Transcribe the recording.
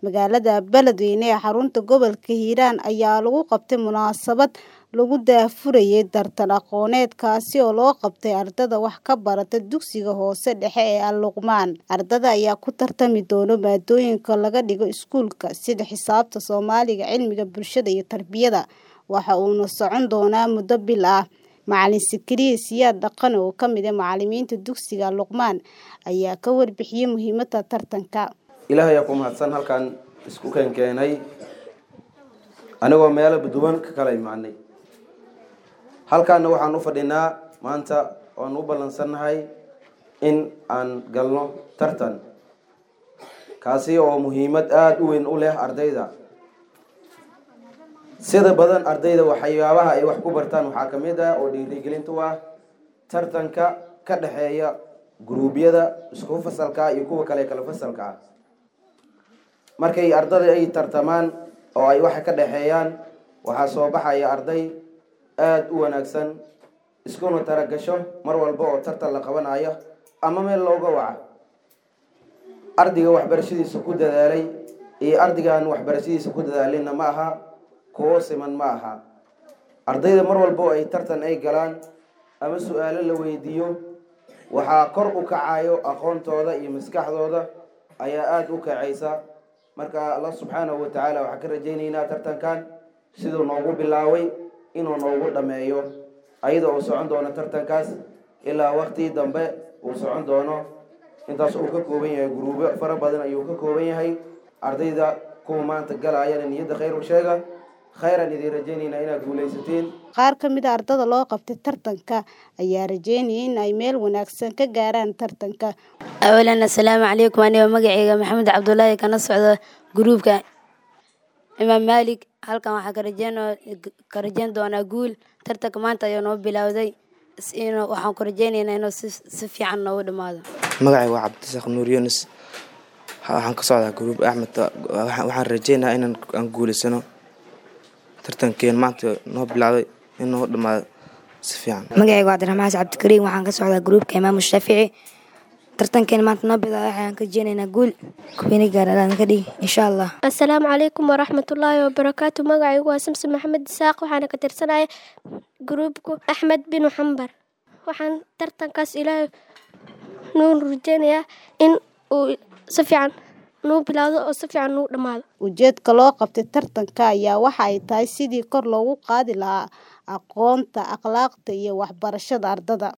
Magaalada Beledweyne ee xarunta gobolka Hiiraan ayaa lagu qabtay munaasabad lagu daahfurayay tartan aqooneed kaasi oo loo qabtay ardayda wax ka barata dugsiga hoose dhexe ee Al Luqmaan. Ardayda ayaa ku tartami doona maadooyinka laga dhigo iskuulka sida xisaabta, Soomaaliga, cilmiga bulshada iyo tarbiyada, waxa uuna socon doonaa muddo bil ah. Macalin Zakaria Siyaad Dhaqane oo ka mid ah macalimiinta dugsiga Al Luqmaan ayaa ka warbixiyay muhiimadda tartanka. ilaahay ayaa ku mahadsan halkaan isku keenkeenay anigoo meelo duwan ka kala imaanay halkaana waxaan u fadhinaa maanta oan u ballansannahay in aan galno tartan kaasi oo muhiimad aada u weyn u leh ardayda sida badan ardayda waxyaabaha ay wax ku bartaan waxaa ka mid ah oo dhiirigelinta u ah tartanka ka dhexeeya guruubyada isku fasalka iyo kuwa kale kala fasalka ah markay ardada ay tartamaan oo ay waxa ka dhexeeyaan waxaa soo baxaya arday aada u wanaagsan iskuna taragasho mar walba oo tartan la qabanayo ama meel looga waca ardayga waxbarashadiisa ku dadaalay iyo ardaygaan waxbarashadiisa ku dadaalinna ma aha kuwo siman ma aha ardayda mar walba oo ay tartan ay galaan ama su-aalo la weydiiyo waxaa kor u kacayo aqoontooda iyo maskaxdooda ayaa aada u kacaysa marka allah subxaanahu watacaala waxaan ka rajaynaynaa tartankan siduu noogu bilaaway inuu noogu dhameeyo ayada oo socon doono tartankaas ilaa waqti dambe uu socon doono intaas uu ka kooban yahay guruubyo fara badan ayuu ka kooban yahay ardayda kuwa maanta galaayana niyadda khayr u sheega khayran idiin rajaynaynaa inaad guulaysatiin Qaar ka mid ah ardayda loo qabtay tartanka ayaa rajeynaya in ay meel wanaagsan ka gaaraan tartanka. awalan assalaamu calaykum aniga magacayga maxamed cabdulaahi kana socda gruubka imaam maalik halkan waxaa ka rajeyn ka rajeyn doonaa guul tartanka maanta ayuu noo bilowday inuu waxaan ku rajeynaynaa inuu si si fiican noogu dhammaado magacayga waa cabdisaq nuur yunis waxaan ka socdaa gruub axmed waxaan rajeynayaa inaan aan guulaysano tartankeen maanta noo bilowday in noo dhammaado si fiican magacayga waa cabdiraxmaan xasan cabdikariim waxaan ka socdaa gruubka imaamu shaafici tartankeena maanta noo bilaabay waxaan ka rajeynaynaa guul kuweyne gaaraan ka dhigi insha allah assalaamu calaykum waraxmatullaahi wabarakaatu magacaygu waa samson maxamed isaaq waxaana ka tirsanaya gruubku axmed bin xambar waxaan tartankaas ilaahay nuu rajeynayaa in uu si fiican nuu bilaawdo oo si fiican nuu dhammaado Ujeedka loo qabtay tartanka ayaa waxa ay tahay sidii kor loogu qaadi lahaa aqoonta, akhlaaqda iyo waxbarashada ardada.